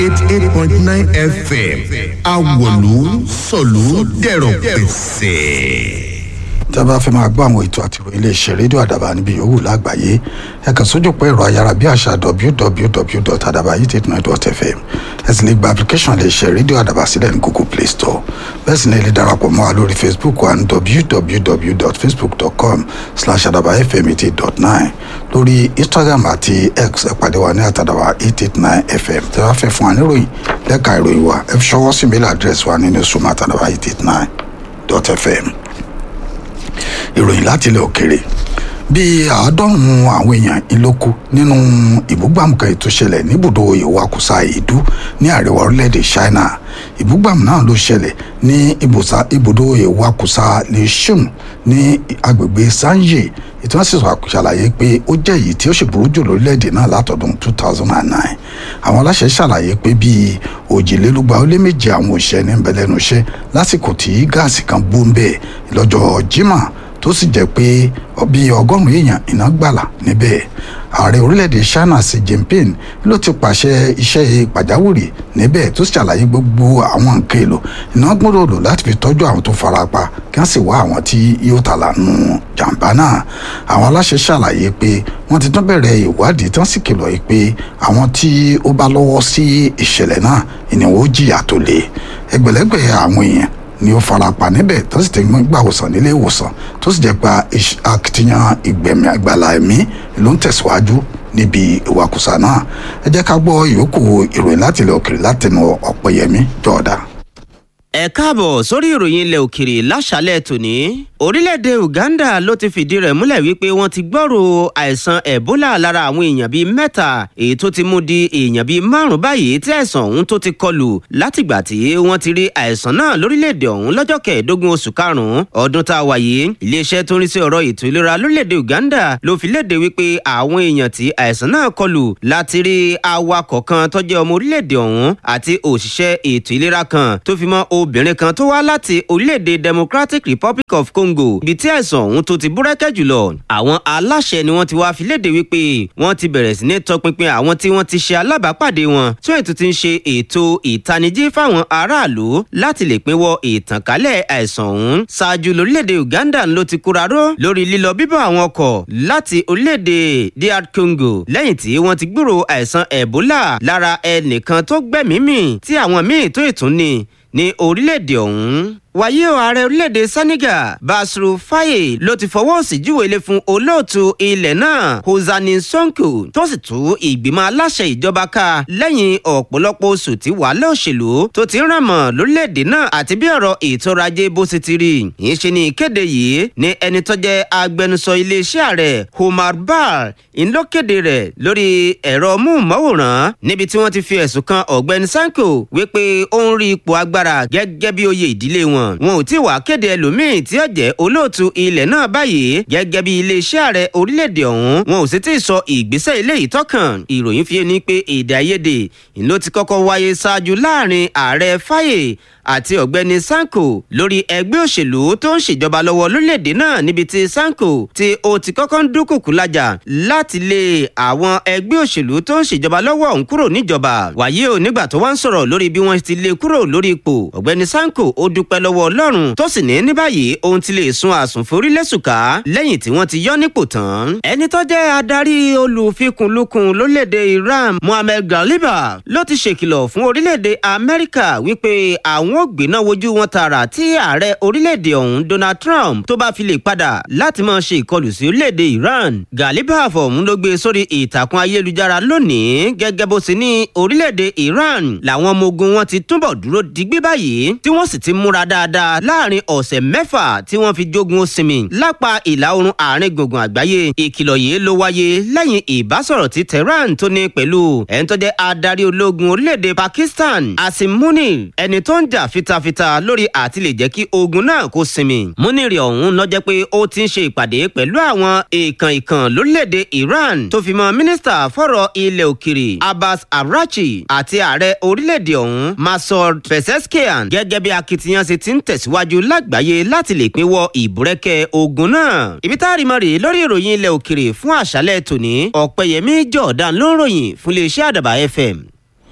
eighty eight point nine fm awolu sọ̀lú dẹ̀rọ̀ pẹ̀sẹ̀ tí a bá fẹ́ máa gbọ́ àwọn ètò àti ìròyìn iléeṣẹ́ rédíò àdàbà níbi yòówù lágbàáyé ẹ kàn sójú pé ẹ̀rọ ayára bí àṣà www.adabayit89.fm ẹ sì lè gba application iléeṣẹ́ rédíò àdàbà sílẹ̀ ní google play store bẹ́ẹ̀ sì ni ẹ lè darapọ̀ mọ́ wa lórí facebook wa ní www.facebook.com slash adabafm88.9 lórí instagram àti x ẹ pàdé wa ní àtàdàbà 889fm tí a bá fẹ́ fún wa níròyìn lẹ́ka ìròyìn wa ẹ fi ṣọwọ́ sí mail address wa ní newsroom àtàdàbà 889.fm ìròyìn láti ilẹ̀ òkèrè bíi àádọ́rùn-ún àwọn èèyàn ìlókù nínú ìbúgbàmù kan ètò ṣẹlẹ̀ níbùdó ìwakùsà ìdú ní àríwá orílẹ̀-èdè china ìbúgbàmù náà ló ṣẹlẹ̀ ní ibùdó ìwakùsà lishun ní agbègbè sanje ìtàn sì ṣàlàyé pé ó jẹ́ èyí tí ó sì burú jù lórílẹ̀‐èdè náà látọdún 2009 àwọn aláṣẹ ṣàlàyé pé bíi òjìlélúgba ó lé méje àwọn òṣìṣẹ́ ní bẹ̀lẹ́nu iṣẹ́ lásìkò tí gáàsì kan bú ń bẹ̀ lọ́jọ́ jimá tó sì jẹ́ pé bíi ọgọ́rùn-ún èèyàn iná gbàlà níbẹ̀ ààrẹ orílẹ̀-èdè china xi jinping ló ti pàṣẹ iṣẹ́ pàjáwìrì níbẹ̀ tó ṣàlàyé gbogbo àwọn nǹkan èlò iná gbọ́dọ̀ lò láti fi tọ́jú àwọn tó farapa kí wọ́n sì wá àwọn tí yóò tà lánú jàǹbá náà àwọn aláṣẹ ṣàlàyé pé wọ́n ti tún bẹ̀rẹ̀ ìwádìí tán sì kìlọ̀ yìí pé àwọn tí ó bá lọ́wọ́ sí ìṣẹ̀lẹ̀ náà ìnáwó jìyà tó le ẹgbẹ̀lẹ́gbẹ̀ àwọn èèyàn ni ó farapa níbẹ̀ tó sì ti ń gbà wòsàn nílé ìwòsàn tó sì jẹ́ pa akitiyan ìgbẹ̀mí àgbàlá ẹ̀mí ló ń tẹ̀síwájú níbi ìwakùsà náà ẹ jẹ́ ká gbọ́ ìyókù ìròyìn láti ilẹ̀ òkèrè látẹnu ọ̀pẹ̀yẹmí jọ̀ọ́dá ẹ káàbọ̀ sórí ìròyìn ilẹ̀ òkèrè láṣálẹ̀ tòní. orílẹ̀-èdè uganda ló ti fìdí rẹ̀ múlẹ̀ wípé wọ́n ti gbọ́rò àìsàn ebola lára àwọn èèyàn bíi mẹ́ta èyí tó ti mú di èèyàn bíi márùn-ún báyìí tí àìsàn ọ̀hún tó ti kọlù látìgbà tí wọ́n ti rí àìsàn náà lórílẹ̀-èdè ọ̀hún lọ́jọ́ kẹẹ̀ẹ́dógún oṣù karùn-ún ọdún tá a wà yìí iléeṣẹ́ tó ń rí sí ọ̀rọ̀ ètò ìlera lórílẹ̀-èdè uganda ló fi léde wípé àwọn èèyàn tí àìsàn náà kọlù láti rí awakọ̀ kan tó jẹ́ ọmọ orílẹ̀-èdè ọ̀hún àti òṣìṣẹ́ ètò ìlera kan tó fi mọ́ obìnrin kan tó wá láti orílẹ̀-èdè democratic republic of congo ibi tí àìsàn ọ̀hún tó ti búrẹ́kẹ́ jùlọ àwọn aláṣẹ ni wọ́n ti wá fi léde wípé wọ́n ti bẹ̀rẹ̀ sí ní tọpinpin àwọn tí wọ́n ti ṣe alábàápàdé wọn tí wọ́n ètò ti ń ṣe ètò ìtanijí fáwọn aráàlú láti lè pinwọ́ ìtànkálẹ̀ àìsàn ọ̀hún ṣáájú lórílẹ̀-èdè uganda ló ti kúraró lórí lílọ bíbọ̀ àwọn ọkọ̀ láti orílẹ̀-èdè dr congo lẹ́yìn tí wọ́n ti gbúrò àìsàn ebola lára ẹnìkan tó gbẹ̀mímì tí àwọn míì tó ìtún ni ní orílẹ̀-èdè ọ̀hún wàyí o ààrẹ orílẹ̀-èdè senegal basru faye ló ti fọwọ́ sí júwèlé fún olóòtú ilẹ̀ náà hosani sonko tó sì tú ìgbìmọ̀ aláṣẹ ìjọba ká lẹ́yìn ọ̀pọ̀lọpọ̀ oṣù tí wàhálà òṣèlú tó ti ń ràn mọ́ lórílẹ̀-èdè náà àti bí ọ̀rọ̀ ètò ọrọ̀ ajé bó ṣe ti rí yìí ṣe ní ìkéde yìí ní ẹni tó jẹ́ agbẹnusọ iléeṣẹ́ ààrẹ omar bar ń ló kéde rẹ̀ lórí ẹ̀rọ móhùnmáwòrán níbi tí wọ́n ti fi ẹ̀sùn kan ọ̀gbẹ́ni sanko wípé ó ń rí ipò agbára gẹ́gẹ́ bí oyè ìdílé wọn wọn ò tí wàá kéde ẹlòmíín tí ó jẹ́ olóòtú ilẹ̀ náà báyìí gẹ́gẹ́ bí iléeṣẹ́ ààrẹ orílẹ̀-èdè ọ̀hún wọn ò sì tí ì sọ ìgbésẹ̀ eléyìí tọ́kàn ìròyìn fi ní pé èdè àìyedè ló ti kọ́kọ́ wáyé ṣáájú láàrin ààrẹ fáyè àti ọ̀gbẹ́ni sanko lórí ẹgbẹ́ òṣèlú tó ń ṣèjọba lọ́wọ́ lórílẹ̀‐èdè náà níbi tí sanko tí ó ti kọ́kọ́ ń dúnkùkù lájà láti lé àwọn ẹgbẹ́ òṣèlú tó ń ṣèjọba lọ́wọ́ ọ̀hún kúrò níjọba wàyí ò nígbà tó wá ń sọ̀rọ̀ lórí bí wọ́n ti lé kúrò lórí ipò ọ̀gbẹ́ni sanko ó dúpẹ́ lọ́wọ́ ọlọ́run tó sì ní ní báyìí ohun ti lè sun àsùn forí lẹ́sùká lẹ́yìn tí wọ́n ti yọ nípò tán. ẹni tó jẹ́ adarí olùfikùnlukùn lórílẹ̀‐èdè iran mohammed galiba ló ti ṣèkìlọ̀ fún orílẹ̀‐èdè amẹ́ríkà wípé àwọn ó gbéná wojú wọn tààrà tí ààrẹ orílẹ̀-èdè ọ̀hún donald trump tó bá fi lè padà láti máa ṣe ìkọlù sí orílẹ̀-èdè iran galibaf ọ̀hún ló gbé sórí ìtàkùn ayélujára lónìí gẹ́gẹ́ bó ṣe ní orílẹ̀-èdè iran làwọn ọmọ ogun wọn ti túbọ̀ dúró digbí báyìí tí wọ́n sì ti múra dáadáa láàrin ọ̀sẹ̀ mẹ́fà tí wọ́n fi jogun osinmi lápá ìlà oòrùn àárín gbùngbùn àgbáyé ìkìlọ̀ yìí ló wáyé lẹ́yìn ìbásọ̀rọ̀ tí tehran tó ní pẹ̀lú ẹni tó jẹ́ adarí ológun orílẹ̀-èdè pakistan asim munir ẹni tó ń jà fitafita lórí àti lè jẹ́ kí ogun náà kó sinmi. múnirì ọ̀hún lọ jẹ́ pé ó ti ń ṣe ìpàdé pẹ̀lú àwọn èèkàn ìkàn lórílẹ̀‐èdè iran tó fi mọ́ mínísítà fọ̀rọ̀ ilẹ̀ òkèrè abbas arachi àti ààrẹ orílẹ̀‐èdè ọ̀hún masoud pezeskian gẹ́gẹ́ bí akitiyan ṣe ti ń tẹ̀síwájú lágbàáyé láti lè pinwọ́ ìbúrẹ́kẹ́ ogun náà. ibi tá a rí mọ́ rèé lórí ìròyìn ilẹ̀ òkèrè fún àṣálẹ̀ tòní ọ̀pẹ̀yẹmí jọ̀ọ̀dán ló ń ròyìn fún iléeṣẹ́ àdàbà fm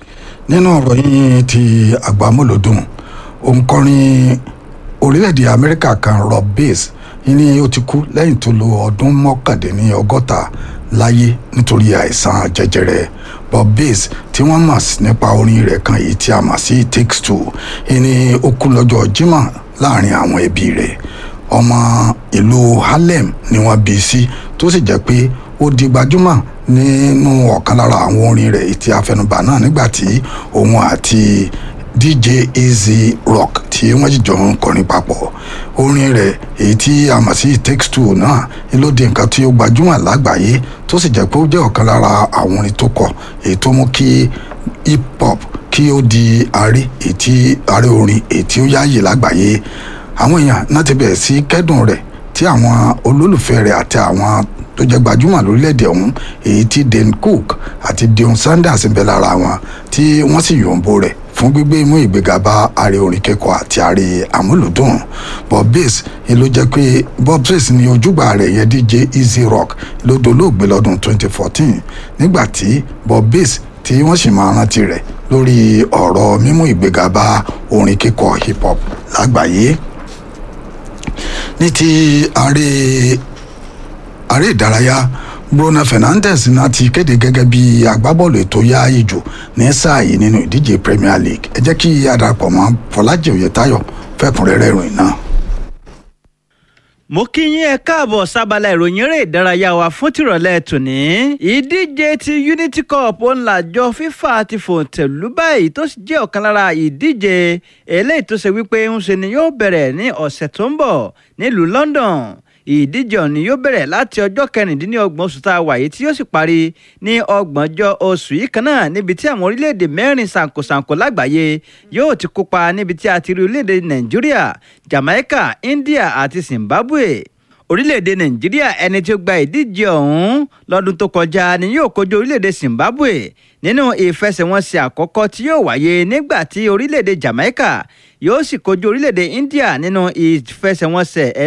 nínú ọ̀rọ̀ yín ti àgbámọ́lòdùn òǹkọrin orílẹ̀-èdè amẹ́ríkà kan rob bass ní ó ti kú lẹ́yìn tó lo ọdún mọ́kàndínní ọgọ́ta láyé nítorí àìsàn jẹjẹrẹ bob bass tí wọ́n mọ̀ nípa orin rẹ̀ kan èyí tí a mọ̀ sí takes two ní ó kú lọ́jọ́ jímọ̀ láàrin àwọn ẹbí rẹ̀ ọmọ ìlú harlem ni wọ́n bí sí tó sì jẹ́ pé ó di gbajúmọ̀ nínú ọ̀kan lára àwọn orin rẹ̀ èyí tí a fẹnubà náà nígbà tí òun àti dj easy rock tí wọ́n jìjọ ń kọrin papọ̀ orin rẹ̀ èyí tí a mọ̀ sí takes two náà ló di nǹkan tí ó gbajúmọ̀ lágbàáyé tó sì jẹ́ pé ó jẹ́ ọ̀kan lára àwọn orin tó kọ èyí tó mú kí hip hop kí ó di ààrẹ èyí tí ààrẹ orin èyí tí ó yáàyè lágbàáyé àwọn èèyàn náà ti bẹ̀rẹ̀ sí kẹ́dùn rẹ̀ tí àwọn olólùfẹ́ rẹ̀ àti àwọn tó jẹ́ gbajúmọ̀ lórílẹ̀‐èdè ọ̀hún èyí tí dane cook àti dion sanders ń bẹ lára wọn tí wọ́n sì yòǹbo rẹ̀ fún gbígbé imú ìgbéga bá ààrẹ orin kẹ́kọ̀ọ́ àti ààrẹ àmúlùdùn bob bass ló jẹ́ pé bob bass ni ojúgbà rẹ̀ yẹn dj easy rock ló dolóògbé lọ́dún 2014 nígbà tí bob bass tí wọ́n sì máa rántí rẹ̀ lórí ọ̀rọ̀ mímú ìgbéga bá orin kíkọ hip hop lágbàáyé ní ti ààrẹ ààrẹ ìdárayá bruno fernandes náà ti kéde gẹ́gẹ́ bí agbábọ́ọ̀lù ètò yáàyè jù ní sáà yìí nínú ìdíje premier league ẹ jẹ́ kí adarapọ̀ mọ́ fọlájì oyetayo fẹ́kùnrẹ́rẹ́ ìròyìn náà. mo kí yín ẹ káàbọ̀ sábàlá ìròyìn eré ìdárayá wa fún tìrọ̀lẹ́ tòní. ìdíje ti unity cup ńlájọ fífà ti fòǹtẹ̀lú báyìí tó sì jẹ́ ọ̀kan lára ìdíje eléyìí tó ṣe wípé ń ṣe ni yóò bẹ̀rẹ̀ ní ọ̀sẹ̀ tó ń bọ̀ nílùú london ìdíje ọ̀hún yóò bẹ̀rẹ̀ láti ọjọ́ kẹrìndínlọ́gbọ̀n oṣù tá a wà yìí tí yóò sì parí ní ọgbọ̀njọ́ oṣù yìí kan náà níbi tí àwọn orílẹ̀-èdè mẹ́rin ṣàǹkóṣàǹkó lágbàáyé yóò ti kópa níbi tí a ti rí orílẹ̀-èdè nàìjíríà jamaica india àti zimbabwe orílẹ̀-èdè nàìjíríà ẹni tí ó gba ìdíje ọ̀hún lọ́dún tó kọjá ni yóò kojú orílẹ̀-èdè zimbabwe nínú ìfẹsẹ̀wọnsẹ̀ àkọ́kọ́ tí yóò wáyé nígbà tí orílẹ̀-èdè jamaica yóò sì kojú orílẹ̀-èdè india nínú ìfẹsẹ̀wọnsẹ̀